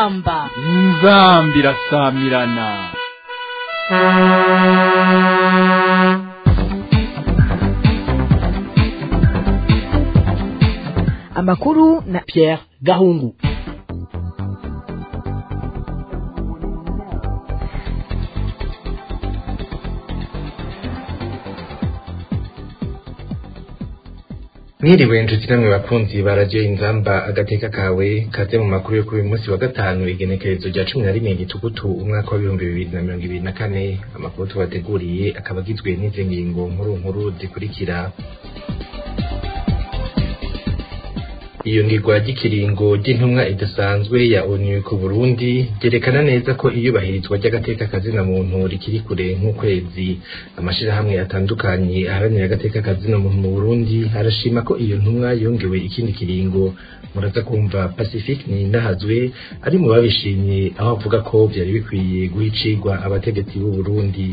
inzamba inzambi irasamirana amakuru na Pierre Gahungu mwiriwe nshuti namwe bakunzi ba radiyo inzamba agateka kawe kaze mu makuru yo kuri uyu munsi wa gatanu igenekerezo rya cumi na rimwe gitugutu umwaka w'ibihumbi bibiri na mirongo ibiri na kane amakuru tubateguriye akaba agizwe n'izi ngingo nkuru nkuru zikurikira iyungirwa ry'ikiringo ry'intumwa idasanzwe ya onu ku burundi ryerekana neza ko iyubahirizwa ry'agateka kazina muntu rikiri kure nk'ukwezi amashirahamwe atandukanye aharanira agateka kazina muntu mu burundi arashima ko iyo ntumwa yongewe ikindi kiringo muraza kumva pacifique nindahazwe ari mu babishimye aho avuga ko vyari bikwiye guha icigwa abategetsi b'u burundi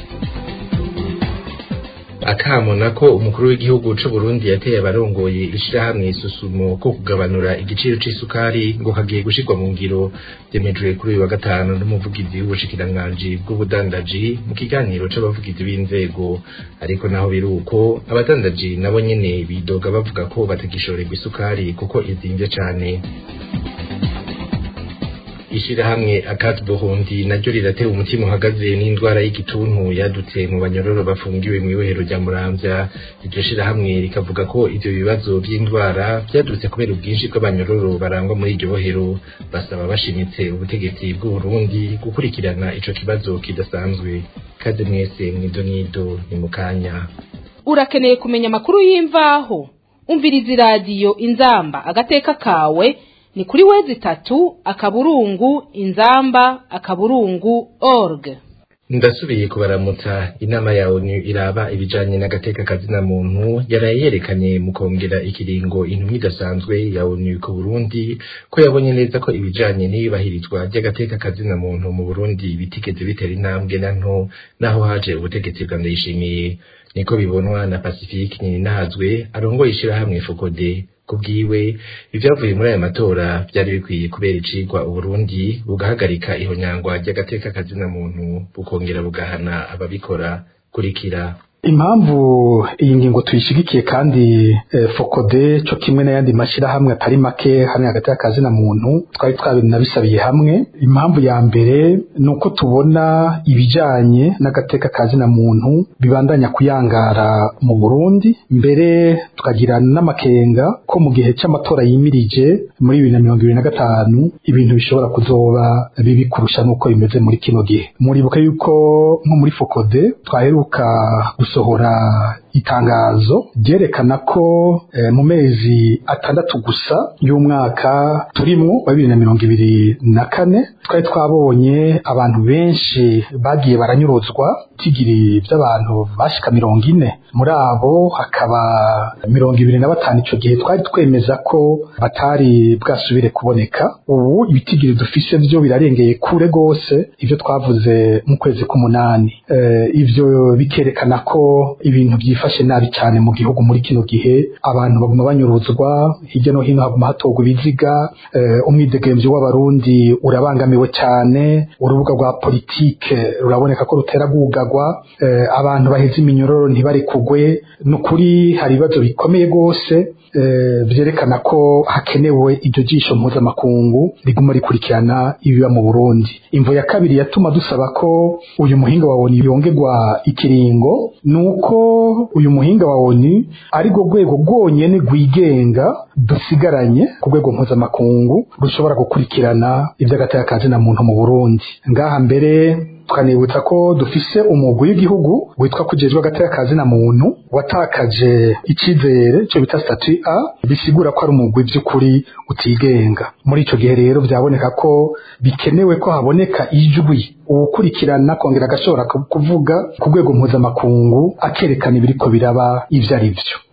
akamo nako umukuru w'igihugu c'u Burundi yateye abarongoye ishirahamwe isusumo ko kugabanura igiciro c'isukari ngo kagiye gushirwa mu ngiro vyemejwe kuri uyu wa gatanu n'umuvugizi w'ubushikiranganji bw'ubudandaji mu kiganiro c'abavugizi b'inzego ariko naho biri uko abadandaji nabo nyene bidoga bavuga ko batagishorerwa isukari kuko izimvye cane ishirahamwe akati burundi naryo riratera umutima uhagaze n'indwara y'igituntu yadutse mu banyororo bafungiwe mu ibohero rya muramvya iryo shirahamwe rikavuga ko ivyo bibazo vy'indwara vyadutse kubera ubwinshi bw'abanyororo barangwa muri iryo bohero basaba bashimitse ubutegetsi bw'uburundi gukurikirana ico kibazo kidasanzwe kaze mwese mwidonido ni mukanya urakeneye kumenya amakuru y'imvaho umviriza iradiyo inzamba agateka kawe ni kuri wezi itatu akaburungu inzamba akaburungu org ndasubiye kubaramutsa inama ya onu iraba ibijanye n'agateka kazina muntu yaraye yerekanye mu kongera ikiringo intumwa idasanzwe ya onu ku burundi ko yabonye neza ko ibijanye n'iyubahirizwa ry'agateka kazina muntu mu burundi bitigeze bitera intambwe na nto naho haje ubutegetsi bwa ndayishimiye niko bibonwa na pacifique nyininahazwe arongoye ishirahamwe fokode kubwiwe ivyavuye muri aya matora vyari bikwiye kubera icigwa uburundi bugahagarika ihonyangwa ry'agateka kazina muntu bukongera bugahana ababikora kurikira impamvu iyi ngingo tuyishigikiye kandi eh, fokode co kimwe n'ayandi mashirahamwe atari make hamwe hagati y'akazina muntu twari twabinabisabiye hamwe impamvu ya mbere ni uko tubona ibijanye n'agateka kazina muntu bibandanya kuyangara mu Burundi mbere tukagira n'amakenga ko mu gihe c'amatora yimirije muri bibiri na mirongo ibiri na gatanu ibintu bishobora kuzoba bibi kurusha n'uko bimeze muri kino gihe muribuka yuko nko muri fokode twaheruka gusohora itangazo ryerekana ko eh, mu mezi atandatu gusa y'umwaka turimwo wa bibiri na mirongo ibiri na kane twari twabonye abantu benshi bagiye baranyuruzwa tigiri by'abantu bashika mirongo ine muri abo hakaba mirongo ibiri na batanu ico gihe twari twemeza ko batari bwasubire kuboneka ubu ibitigiri dufise vyo birarengeye kure gose ivyo twavuze mu kwezi k'umunani eh, ivyo bikerekana ko ibintu byifashe nabi cyane mu gihugu muri kino gihe abantu baguma banyuruzwa hirya no hino haguma hatorwa ibiziga eh, umwidegemvyo w'abarundi urabangamiwe cyane urubuga rwa politike ruraboneka ko rutera gugarwa eh, abantu baheze iminyororo ntibari kugwe nukuri hari ibibazo bikomeye gose vyerekana ko hakenewe iryo jisho mpuzamakungu riguma rikurikirana ibiba mu Burundi imvo ya kabiri yatuma dusaba ko uyu muhinga wa ONU yongerwa ikiringo nuko uyu muhinga wa ONU ari rwo rwego rwonyene rwigenga dusigaranye ku rwego mpuzamakungu rushobora gukurikirana ivy'agateka kazina muntu mu Burundi ngaha mbere tukanibutsa ko dufise umugwi w'igihugu witwa kujejwe agateka kazina muntu watakaje icizere cyo bita statut A bisigura ko ari umugwi by'ukuri utigenga muri ico gihe rero vyaboneka ko bikenewe ko haboneka ijwi uwukurikirana kongera agashobora kuvuga ku rwego mpuzamakungu akerekana ibiriko biraba ivyo ari vyo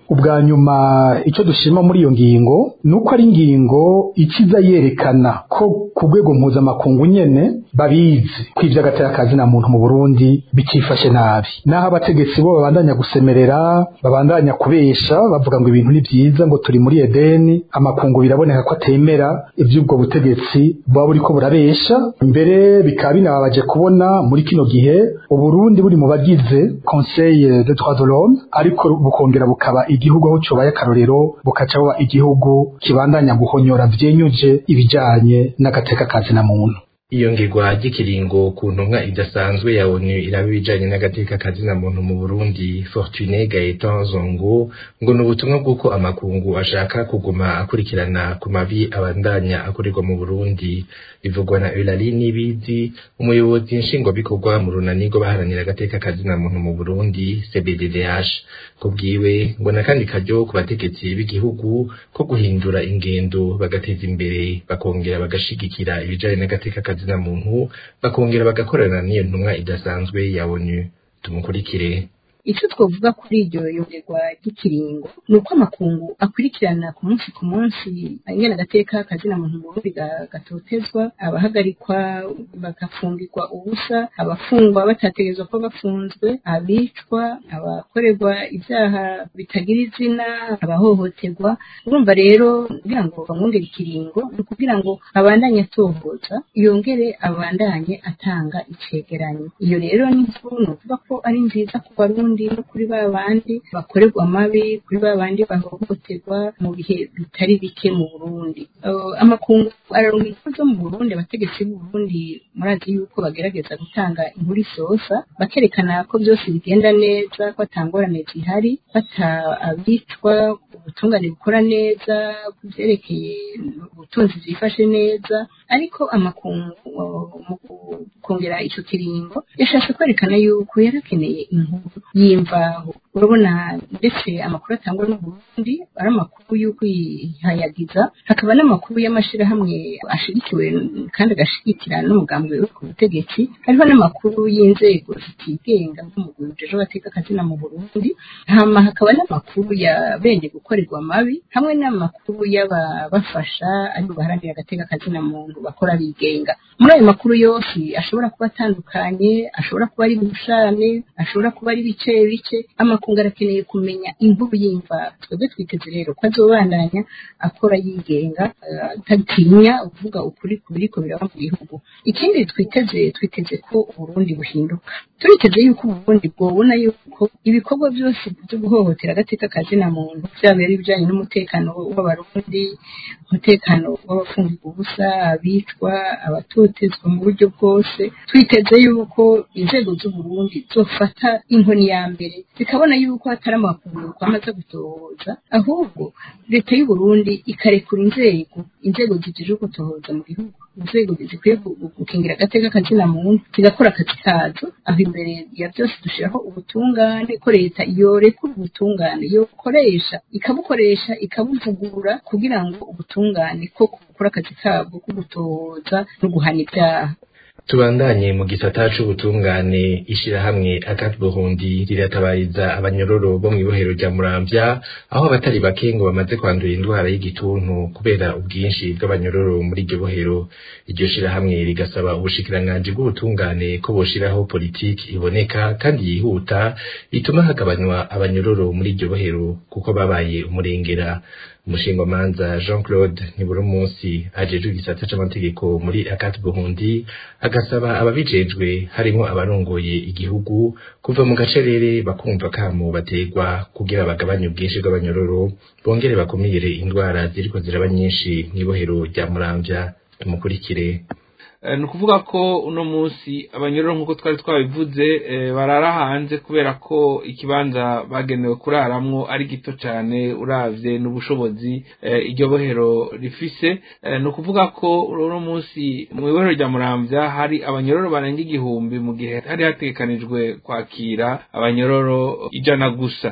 ubwa nyuma icyo dushima muri iyo ngingo ni uko ari ingingo ikiza yerekana ko ku rwego mpuzamakungu nyene babizi ko ivy'agateka kazina muntu mu Burundi bikifashe nabi naho abategetsi bo babandanya gusemerera babandanya kubesha bavuga ngo ibintu ni vyiza ngo turi muri Edeni amakungu biraboneka ko atemera ivy'ubwo butegetsi buba buriko burabesha mbere bikaba binababaje kubona muri kino gihe Uburundi buri mu bagize Conseil de droits de l'homme ariko bukongera bukaba igihugu aho cobaye akarorero bukaca buba igihugu kibandanya guhonyora vyenyuje ibijanye n'agateka kazina muntu iyo ngirwa ry'ikiringo ku ntumwa idasanzwe ya onu iraba ibijanye n'agateka kazina muntu mu burundi fortune gaetan zongo ngo ni ubutumwa bw'uko amakungu ashaka kuguma akurikirana ku mabi abandanya akorerwa mu burundi bivugwa na eulali n'ibizi umuyobozi nshingwabikorwa mu runani rwo baharanira agateka kazina muntu mu burundi cbddh ku bwiwe ngo n'akandi karyo ku bategetsi b'igihugu ko guhindura ingendo bagateza imbere bakongera bagashigikira ibijanye n'agateka kazina muntu bakongera bagakorana n'iyo ntumwa idasanzwe ya onu tumukurikire icyo twavuga kuri iryo yongerwa ry'ikiringo ni uko amakungu akurikirana ku munsi ku munsi ingana agateka kazina muntu mu burundi gatotezwa abahagarikwa bagafungirwa ubusa abafungwa batategerezwa ko bafunzwe abicwa abakorerwa ibyaha bitagira izina abahohoterwa urumva rero kugira ngo bamwongere ikiringo ni ukugira ngo abandanye atohoza yongere abandanye atanga icegeranyo iyo rero ni nkuru ni ukuvuga ko ari nziza ku barundi no kuri ba bandi bakorerwa amabi kuri ba bandi bahohoterwa mu bihe bitari bike mu Burundi amakungu araronka inkuru zo mu Burundi abategetsi b'u Burundi murazi yuko bagerageza gutanga inkuru isosa bakerekana ko byose bigenda neza ko atangorane zihari bata abicwa ubutungane bukora neza ku byerekeye ubutunzi bwifashe neza ariko amakungu mu kongera icyo kiringo yashatse kwerekana yuko yarakeneye inkuru y'imvaho urabona ndetse amakuru atangwa n'u Burundi ari amakuru y'uko yihayagiza hakaba n'amakuru y'amashirahamwe ashigikiwe kandi agashigikira n'umugambi uri ku butegetsi hariho n'amakuru y'inzego zitigenga nk'umugwi ujejwe abateka akazina mu Burundi hama hakaba n'amakuru ya bene gukorerwa amabi hamwe n'amakuru y'ababafasha ari baharanira agateka akazina muntu bakora bigenga muri ayo makuru yose ashobora kuba atandukanye ashobora kuba ari bushane ashobora kuba ari bice bice amakungu arakeneye kumenya inkuru y'imva twebwe twiteze rero ko azobandanya akora yigenga atatinya uvuga ukuri ku biriko biraba mu gihugu ikindi twiteze twiteze ko uburundi buhinduka turiteze yuko uburundi bwobona yuko ibikorwa byose byo guhohotera agateka kazina muntu byaba ari ibijanye n'umutekano w'abarundi umutekano w'abafungirwa ubusa abicwa abatotezwa mu buryo bwose twiteze yuko inzego z'uburundi zofata inkoni ya mbere zikabona yuko hatari amakuru kwamaze gutohoza ahubwo leta y'uburundi ikarekura inzego inzego zijejwe gutohoza mu gihugu inzego zikwiye gukingira agateka kazina muntu zigakora akazi kazo aho imbere ya byose dushiraho ubutungane ko leta yorekura ubutungane yokoresha ikabukoresha ikabuvugura kugira ngo ubutungane ko gukora akazi kabwo ko gutohoza no guhana ibyaha tubandanye mu gisata c'ubutungane ishirahamwe akat burundi riratabariza abanyororo bo mw'ibohero rya muramvya aho abatari bake ngo bamaze kwandura indwara y'igituntu kubera ubwinshi bw'abanyororo muri iryo bohero iryo shirahamwe rigasaba ubushikiranganji bw'ubutungane ko boshiraho politiki iboneka kandi yihuta ituma hagabanywa abanyororo muri iryo bohero kuko babaye umurengera umushingamanza jean claude nibura umunsi ajejwe igisata c'amategeko muri akat burundi agasaba ababijejwe harimo abarongoye igihugu kuva mu gacerere bakumva kamo bategwa kugira bagabanye ubwinshi bw'abanyororo bongere bakumire indwara ziriko ziraba nyinshi mw'ibohero rya muramvya tumukurikire ni ukuvuga ko uno munsi abanyororo nk'uko twari twabivuze barara hanze kubera ko ikibanza bagenewe kuraramwo ari gito cyane uravye n'ubushobozi iryo bohero rifise ni ukuvuga ko uno munsi mu ibohero rya muramvya hari abanyororo barenga igihumbi mu gihe hari hategekanijwe kwakira abanyororo ijana gusa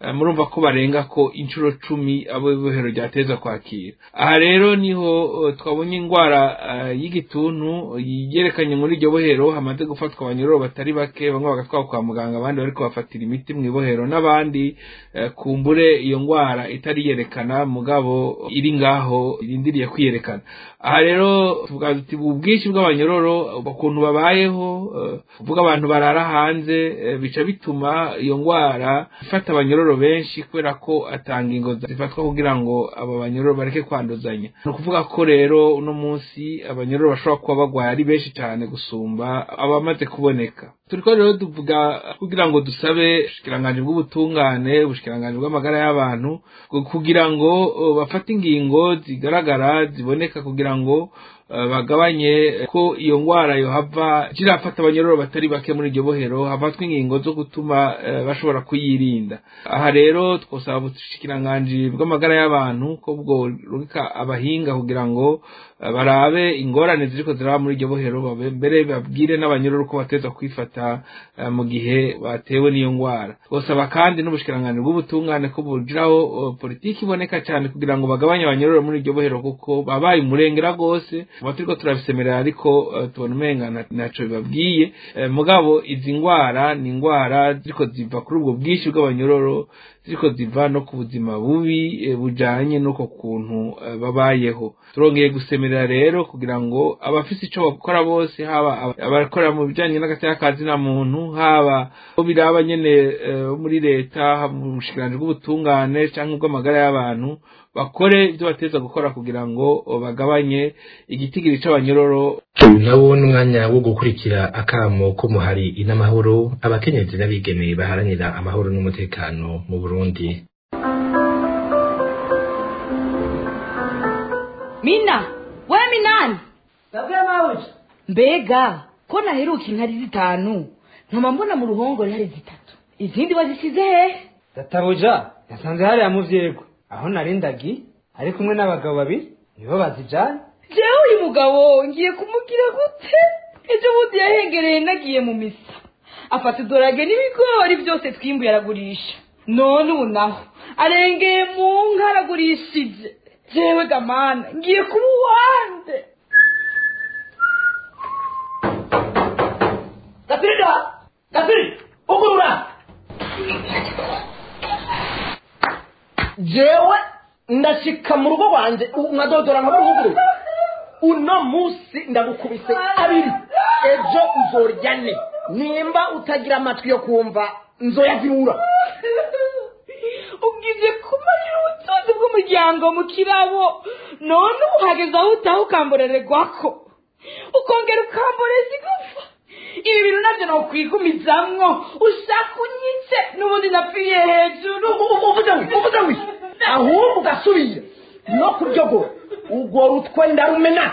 eh, murumva ko barenga ko inshuro cumi abo ibohero ryateza kwakira aha rero niho eh, twabonye indwara eh, y'igituntu yerekanye muri iryo bohero hamaze gufatwa abanyororo batari bake bamwe bagatwara kwa muganga abandi bari kubafatira imiti mu ibohero n'abandi eh, kumbure iyo ndwara itari yerekana mugabo iri ngaho irindiriye kwiyerekana aha rero tuvuga tuti ubu bwinshi bw'abanyororo ukuntu babayeho eh, kuvuga abantu barara hanze eh, bica bituma iyo ndwara ifata abanyororo benshi kubera ko atanga ingo zifatwa kugira ngo abo banyororo bareke kwanduzanya ni ukuvuga ko rero uno munsi abanyororo bashobora kuba bagwaye ari benshi cyane gusumba abamaze kuboneka turiko rero tuvuga kugira ngo dusabe ubushikiranganji bw'ubutungane ubushikiranganji bw'amagara y'abantu kugira ngo uh, bafate ingingo zigaragara ziboneka kugira ngo uh, bagabanye ko iyo ngwara yohava kirafata abanyororo batari bake muri iryo bohero hafatwa ingingo zo gutuma uh, bashobora kuyirinda aha rero twosaba ubushikiranganji bw'amagara y'abantu ko bwo rurika abahinga kugira ngo uh, barabe ingorane ziriko ziraba muri iryo bohero babe- mbere babwire n'abanyororo ko bateza kwifata uh, mu gihe batewe n'iyo ngwara twosaba kandi n'ubushikiranganji bw'ubutungane ko bugiraho uh, politiki iboneka cyane kugira ngo bagabanye abanyororo muri iryo bohero kuko babaye umurengera rwose tuba turiko turabisemerera ariko uh, tubona umenga na- naco bibabwiye Eh, mugabo izi ngwara ni ingwara ziriko ziva kuri ubwo bwinshi bw'abanyororo ziriko ziva no ku buzima bubi eh, bujanye n'uko kuntu eh, babayeho turongeye gusemerera rero kugira ngo abafise ico bakora bose haba aba- abakora mu bijanye n'agateka ka zina muntu haba bo biraba nyene eh, bo muri leta haba mu bushikiranganji bw'ubutungane canke ubw'amagara y'abantu bakore ivyo bateza gukora kugira ngo oh, bagabanye igitigiri c'abanyororo uyu nawo ni umwanya wo gukurikira akamo ko muhari inamahoro abakenyezi n'abigeme baharanira amahoro n'umutekano mu burundi mina we minani Ndabwira mawuji. mbega ko naheruka inkari zitanu nkama mbona mu ruhongore hari zitatu izindi bazisize hehe Databuja yasanze hariya mu vyego. Aho narindagi ari kumwe n'abagabo babiri nibo bazijana. jewe uyu mugabo ngiye kumugira gute ejo bundi yahengereye nagiye mu misa afata udorage n'ibigori byose twimbuye aragurisha none ubu naho arengeye mu nka aragurishije jewe gamana ngiye kuba uwande Gatirida! Gatiri! Ugurura! Jewe ndashika mu rugo rwanje nkadodora nkabuguru. Uno musi ndagukubise abiri. Ejo uzorya ne. Nimba utagira amatwi yo kumva nzoyazibura. ubwije kumarira ubutunzi bw'umuryango mu kirabo none ubu hageze aho utaha ukamborererwako ukongera ukamboreza igufa ibi bintu nabyo nokwigumizamwo ushaka unyice n'ubundi napfiriye hejuru uvuze wi uvuze wi ahubwo ugasubira no kuryogora urwo rutwe ndarumena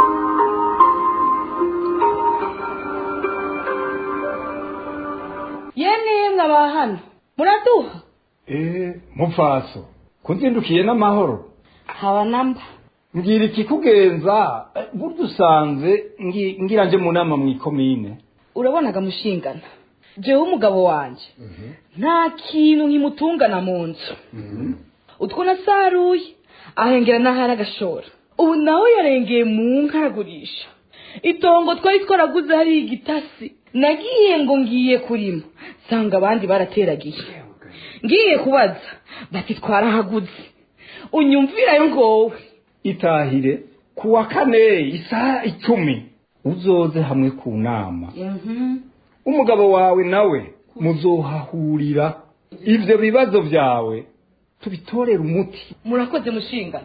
yene yemwe aba hano muraduha Eh, mupfaso kunzindukiye n'amahoro haba namba mbwira ikikugenza eh, burya usanze ngi- ngira nje mu nama mw'ikomine urabonaga mushingana jewe umugabo wanje nta kintu nkimutungana mu nzu utwo nasaruye ahengera n'ahari agashora ubu nawe yarengeye mu nka aragurisha itongo twari twaraguze hari igitasi nagiye ngo ngiye kurima nsanga abandi barateragiye ngiye kubaza bati twarahaguze unyumvirayo ngowe itahire ku wa kane isaha icumi uzoze hamwe ku nama umugabo wawe nawe muzohahurira ivyo bibazo vyawe tubitorere umuti murakoze mushingana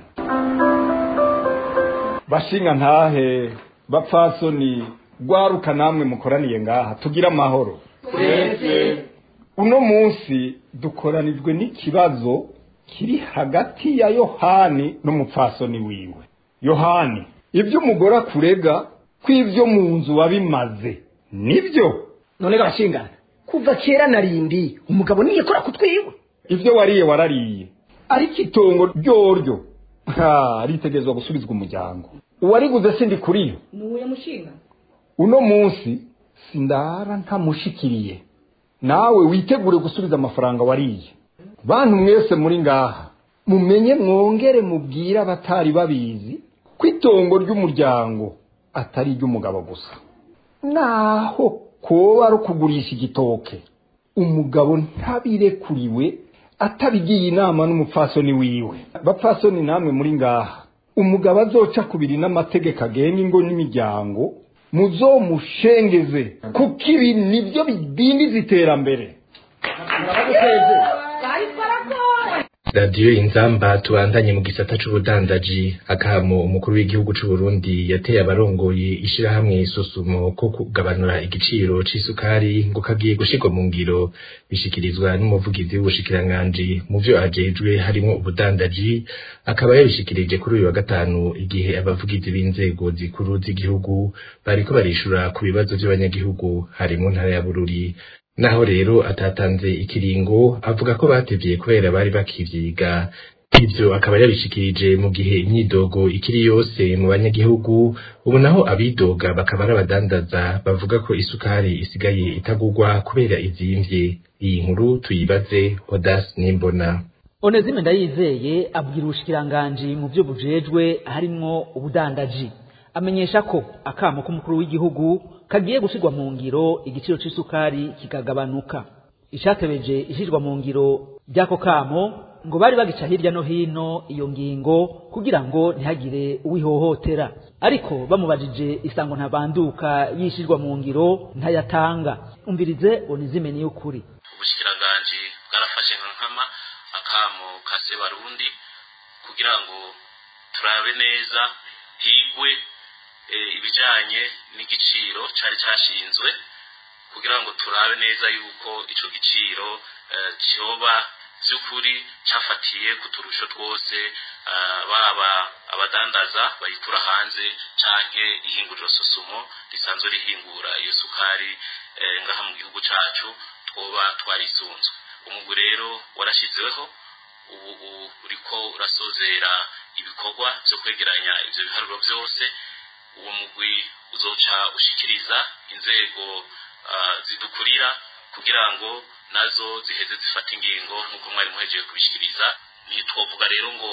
bashinga ntahe bapfasoni rwaruka namwe mukoraniye ngaha tugira amahoro uno munsi dukoranijwe n'ikibazo kiri hagati ya yohani n'umupfasoni wiwe yohani ibyo umugore akurega ko ibyo mu nzu wabimaze nibyo none gashingana kuva kera narindi umugabo niyekora kutwiwe ibyo wariye warariye ariko itongo ryoryo ha ritegezwa gusubizwa umuryango uwariguze sindi kuri yo nuye mushingana uno munsi sindara ntamushikiriye nawe witegure gusubiza amafaranga wariye bantu mwese muri ngaha mumenye mwongere mubwire abatari babizi ko itongo ry'umuryango atari iry'umugabo gusa naho koba ari ukugurisha igitoke umugabo ntabirekuriwe atabigiye inama n'umupfasoni wiwe bapfasoni namwe muri ngaha umugabo azoca kubiri n'amategeko agenga ingo n'imiryango muzomushengeze kuko ibi nibyo bidindiza iterambere radiyo inzamba tubandanye mu gisata c'ubudandaji akamo umukuru w'igihugu c'u Burundi yateye abarongoye ishirahamwe isusumo ko kugabanura igiciro c'isukari ngo kagiye gushirwa mu ngiro bishikirizwa n'umuvugizi w'ubushikiranganji mu vyo ajejwe harimo ubudandaji akaba yabishikirije kuri uyu wa gatanu igihe abavugizi b'inzego zikuru z'igihugu bariko barishura ku bibazo vy'abanyagihugu harimo ntara ya Bururi naho rero atatanze ikiringo avuga ko batevye kubera bari bakivyiga ivyo akaba yabishikirije mu gihe imyidogo ikiri yose mu banyagihugu ubu naho abidoga bakaba ari abadandaza bavuga ko isukari isigaye itagurwa kubera izimvye iyi nkuru tuyibaze Odas Nimbona Onezime ndayizeye abwira ubushikiranganji mu byo bujejwe harimwo ubudandaji amenyesha ko akamo k'umukuru w'igihugu kagiye gushirwa mu ngiro igiciro c'isukari kikagabanuka icatebeje ishirwa mu ngiro ry'ako kamo ngo bari bagica hirya no hino iyo ngingo kugira ngo ntihagire uwihohotera ariko bamubajije isango ntabanduka yishirwa mu ngiro ntayatanga umvirize onizime niyo kuri ubushikiranganji bwarafashe nka nkama akamo kase barundi kugira ngo turabe neza higwe ibijanye n'igiciro cari cashinzwe kugira ngo turabe neza yuko ico giciro cyoba by'ukuri cyafatiye ku turusho twose baba abadandaza bayitura hanze canke ihinguriro sosumo risanzwe rihingura iyo sukari ngaha mu gihugu cacu twoba twarisunzwe umugwi rero warashyizweho ubu uriko urasozera ibikorwa byo kwegeranya ivyo biharuro byose uwo mugwi uzoca ushikiriza inzego zidukurira kugira ngo nazo ziheze zifata ingingo nk'uko mwari muhejeje kubishikiriza ntitwovuga rero ngo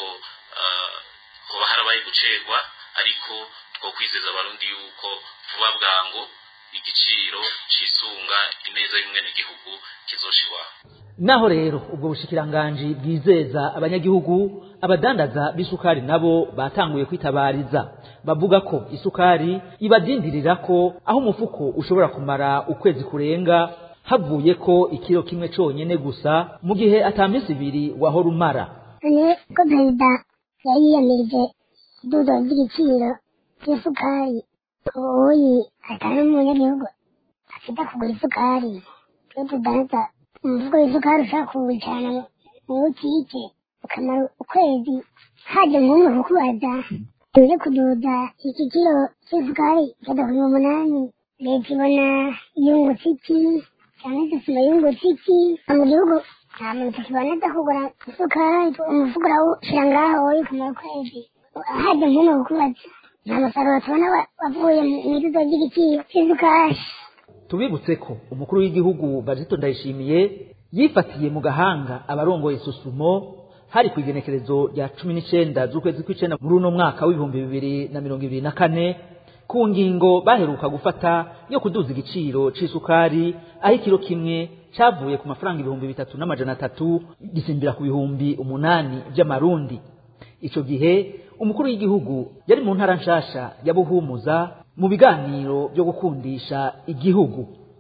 hoba harabaye gucerwa ariko twokwizeza abarundi yuko vuba bwango igiciro cisunga ineza y'umwenegihugu kizoshirwaho naho rero ubwo bushikiranganji bwizeza abanyagihugu abadandaza b'isukari nabo batanguye kwitabariza bavuga ko isukari ibadindirira ko aho umufuko ushobora kumara ukwezi kurenga havuye ko ikiro kimwe conyene gusa mu gihe ata minsi ibiri wahora umara none ko perezida yari yiyamirije idudo ry'igiciro cy'isukari ubuyi atari umunyagihugu afite kugura isukari twe tudanza umuvugo w'isukari ushaka kuwucana mu butike ukamara ukwezi haje nk'umwe kukubaza tuze kuduza iki kiro cy'isukari kigeza ku bihumbi umunani leta ibona yungutse iki cyangwa se isima yungutse iki mu gihugu nta muntu tukibona aza kugura isukari umufuko urawushyira ngaho ukamara ukwezi haje nk'umwe kukubaza nta musaruro tubona wavuye mu idudo ry'igiciro cy'isukari tubibutse ko umukuru w'igihugu Bazito Ndayishimiye yifatiye mu gahanga abarongoye isusumo hari ku igenekerezo rya cumi n'icenda z'ukwezi kw'icenda muri uno mwaka w'ibihumbi bibiri na mirongo ibiri na kane ku ngingo baheruka gufata yo kuduza igiciro c'isukari aho ikiro kimwe cavuye ku mafaranga ibihumbi bitatu n'amajana atatu gisimbira ku bihumbi umunani vy'amarundi ico gihe umukuru w'igihugu yari mu ntara nshasha ya Buhumuza mu biganiro byo gukundisha igihugu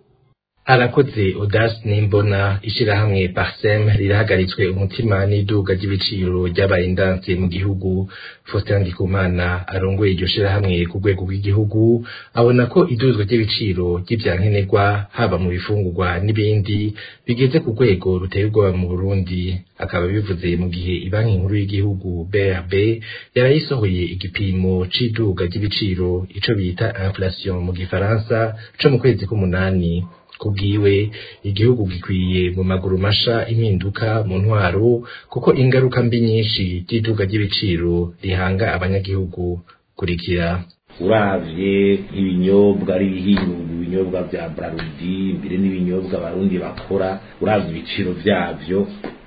arakoze Odas Nimbona ishirahamwe Parsem rirahagaritswe umutima n'iduga ry'ibiciro ryabaye indanse mu gihugu Faustin Ndikumana arongoye iryo shirahamwe ku rwego rw'igihugu abona ko iduzwa ry'ibiciro ry'ivyankenerwa haba mu bifungurwa n'ibindi bigeze ku rwego ruteye ubwoba mu Burundi akaba bivuze mu gihe ibanki nkuru y'igihugu BRB yarayisohoye igipimo c'iduga ry'ibiciro ico bita inflation mu gifaransa co mu kwezi k'umunani kubwiwe igihugu gikwiye mu maguru masha impinduka mu ntwaro kuko ingaruka mbi nyinshi ry'iduka ry'ibiciro rihanga abanyagihugu kurikira uravye nk'ibinyobwa ari ibihinguye ibinyobwa vya brarudi mbere n'ibinyobwa abarundi bakora uravye ibiciro vyavyo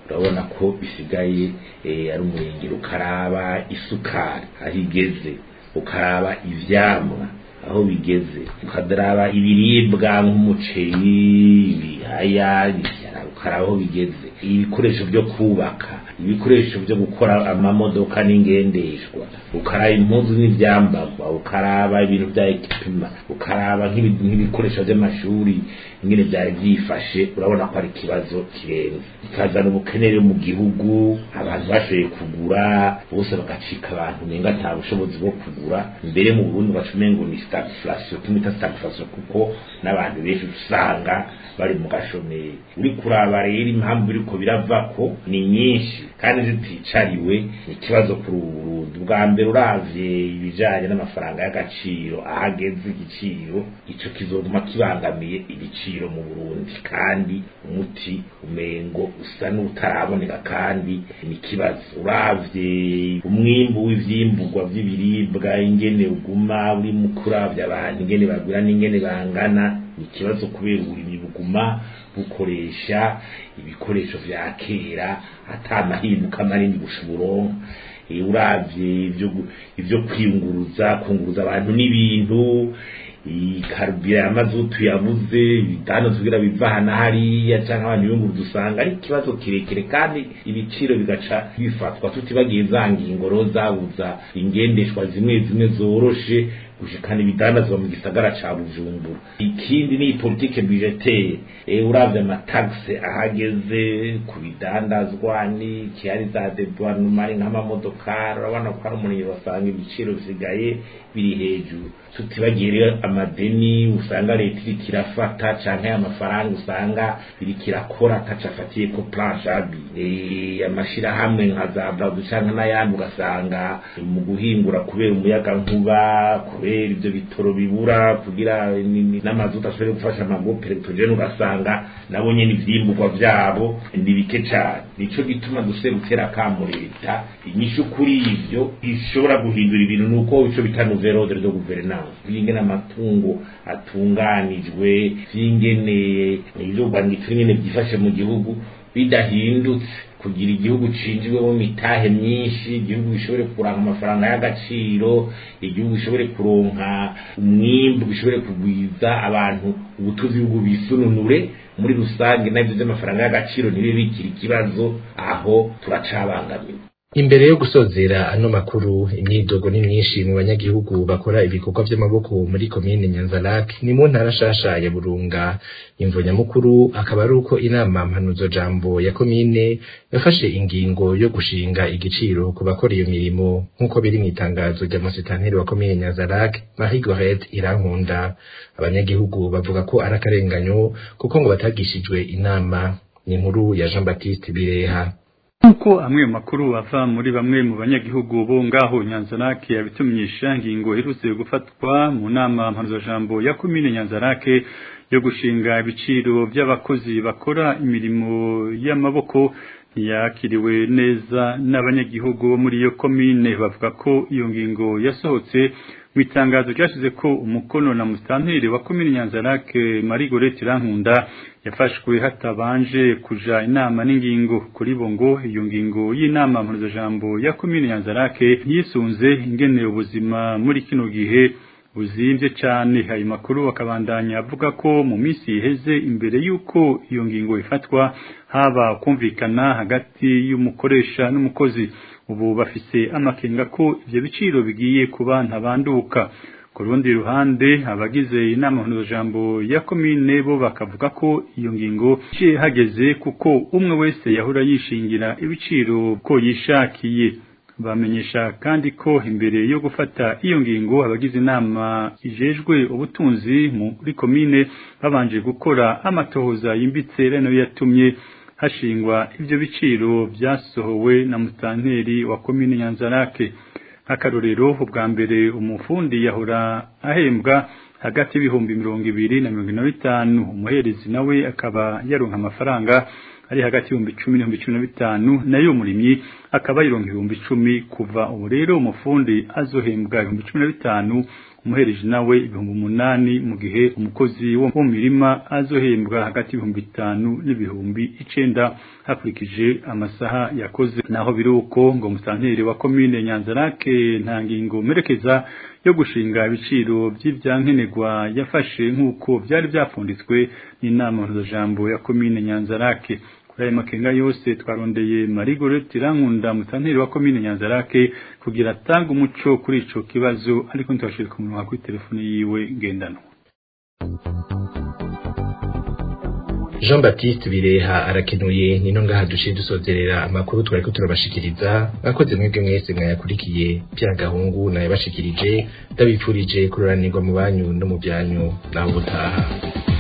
urabona ko bisigaye eh, ari umurengero ukaraba isukari aho igeze ukaraba ivyamwa aho bigeze ukadaraba ibiribwa nk'umuceri ibihaya ibijara, ukaraba aho bigeze ibikoresho byo kubaka ibikoresho byo gukora amamodoka n'ingendeshwa ukaraba impuzu n'ivyambagwa ukaraba ibintu vya ekipima ukaraba nk'ibi- nk'ibikoresho vy'amashuri ingene vyari vyifashe urabona ko ari ikibazo kirenze ikazana ubukenere mu gihugu abantu bashoboye kugura bose bagacika abantu nenga ata bushobozi bwo kugura mbere mu burundi baca umengo ni stagflation tumita stagflation kuko n'abantu benshi usanga bari mu gashomeri uri kuraba rero impamvu biriko biravako ni nyinshi kandi ziticariwe ni ikibazo kuri ubu Burundi bwa mbere uravye ibijanye n'amafaranga y'agaciro ahageze igiciro ico kizoguma kibangamiye ibiciro mu Burundi kandi umuti umengo usa n'utaraboneka kandi ni ikibazo uravye umwimbu w'ivyimburwa vy'ibiribwa ingene uguma uri mu kuravya abantu ingene bagura n'ingene bangana ni ikibazo kubera uburimyi buguma bukoresha ibikoresho vya kera ata mahinduka manini bushoboronka Eh, uravye ivyo gu- ivyo kwiyunguruza kunguruza abantu n'ibintu ikarubira ya mazutu yabuze ibitanda tugira biva hana hariya canke abantu biyunguruza usanga ari ikibazo kirekire kandi ibiciro bigaca bifatwa tutibagiye za ngingoro zabuza ingendeshwa zimwe zimwe zoroshe gushikana ibidandazwa mu gisagara ca bujumbura ikindi ni politike budgetaire e, uravye amataxe ahageze ku bidandazwa ni kihari za dedoinement nk'amamodokari urabona ko ari umuniro basanga ibiciro bisigaye biri hejuru tutibagiye rero amadeni usanga leta iriko irafata canke amafaranga usanga iriko irakora ataco afatiye ko planche abi e, amashirahamwe nka za bradu canke n'ayandi ugasanga mu guhingura kubera umuyaga nkuba kubera ivyo bitoro bibura kugira ni- ni- n'amazuta ashobore gufasha amagope electrogene ugasanga nabo nyene ivyimburwa vyabo ni bike cane nico gituma duse gutera kamo leta inyishu kuri ivyo ishobora guhindura ibintu nuko ico bita nouvelle ordre de gouvernance vyingene amatungo atunganijwe vyingene ivyo rwanditse nyene vyifashe mu gihugu bidahindutse kugira igihugu cinjirwemo mitahe myinshi igihugu gishobore kuronka amafaranga y'agaciro igihugu gishobore kuronka umwimbu gishobore kugwiza abantu ubutuzi bw'ubu bisununure muri rusange navyo vy'amafaranga y'agaciro ntibibe bikiri ikibazo aho turacabangamiwe Imbere yo gusozera ano makuru imyidogo ni myinshi mu banyagihugu bakora ibikorwa vy'amaboko muri komine Nyanzarake ni mu ntara shasha ya Burunga imvo nyamukuru akaba ari uko inama mpanuzo jambo ya komine yafashe ingingo yo gushinga igiciro ku bakora iyo mirimo nk'uko biri mu itangazo rya musitanteri wa komine Nyanzarake Marie Gorette Irankunda abanyagihugu bavuga ko ari akarenganyo kuko ngo batagishijwe inama ni inkuru ya Jean Baptiste Bireha Nkuko amwe mu makuru ava muri bamwe mu banyagihugu bo ngaho Nyanzarake yabitumisha ngingo iherutse gufatwa mu nama mpanuzajambo ya komine Nyanzarake yo gushinga ibiciro by'abakozi bakora imirimo y'amaboko ntiyakiriwe neza n'abanyagihugu bo muri iyo komine bavuga ko iyo ngingo yasohotse mu itangazo ryashize ko umukono na musitanteri wa komine Nyanzarake Marie Gorette Irankunda yafashwe hatabanje kuja inama n'ingingo kuri bo ngo iyo ngingo y'inama mpuzajambo ya komine Nyanzarake yisunze ingene ubuzima muri kino gihe buzimvye cane ayo makuru akabandanya avuga ko mu minsi iheze imbere y'uko iyo ngingo ifatwa haba kumvikana hagati y'umukoresha n'umukozi ubu bafise amakenga ko ivyo biciro bigiye kuba ntabanduka ku rundi ruhande abagize inama mpuzajambo ya komine bo bakavuga ko iyo ngingo iciye hageze kuko umwe wese yahora yishingira ibiciro ko yishakiye bamenyesha kandi ko imbere yo gufata iyo ngingo abagize inama ijejwe ubutunzi muri komine babanje gukora amatohoza yimbitse reno yatumye hashingwa ivyo biciro vyasohowe na mutanteri wa komine Nyanzarake akarorero ubwa mbere umufundi yahora ahembwa hagati y'ibihumbi mirongo ibiri na mirongo ine na bitanu umuherezi nawe akaba yaronka amafaranga ari hagati y'ibihumbi icumi n'ibihumbi cumi na bitanu nayo umurimyi akaba yironka ibihumbi icumi kuva ubu rero umufundi azohembwa ibihumbi cumi na bitanu umuhereje nawe ibihumbi umunani mu gihe umukozi wo mu mirima azohembwa hagati y'ibihumbi bitanu n'ibihumbi icenda hakurikije amasaha yakoze naho biri uko ngo musanteri wa komine nyanzarake nta ngingo merekeza yo gushinga ibiciro by'ivyankenerwa yafashe nk'uko byari byapfunditswe n'inama mpuzajambo ya komine nyanzarake kuri ayo makenga yose twarondeye marigorete irankunda musanteri wa komine nyanzarake kugira atange umuco kuri ico kibazo ariko ntitwashire ku munwa kuri telefone yiwe ngendanwa Jean Baptiste Bireha arakenuye nino ngaha duciye dusozerera amakuru twariko turabashikiriza akoze mwebwe mwese mwayakurikiye bya gahungu nayabashikirije ndabipfurije kuroranirwa mu banyu no mu byanyu naho ubutaha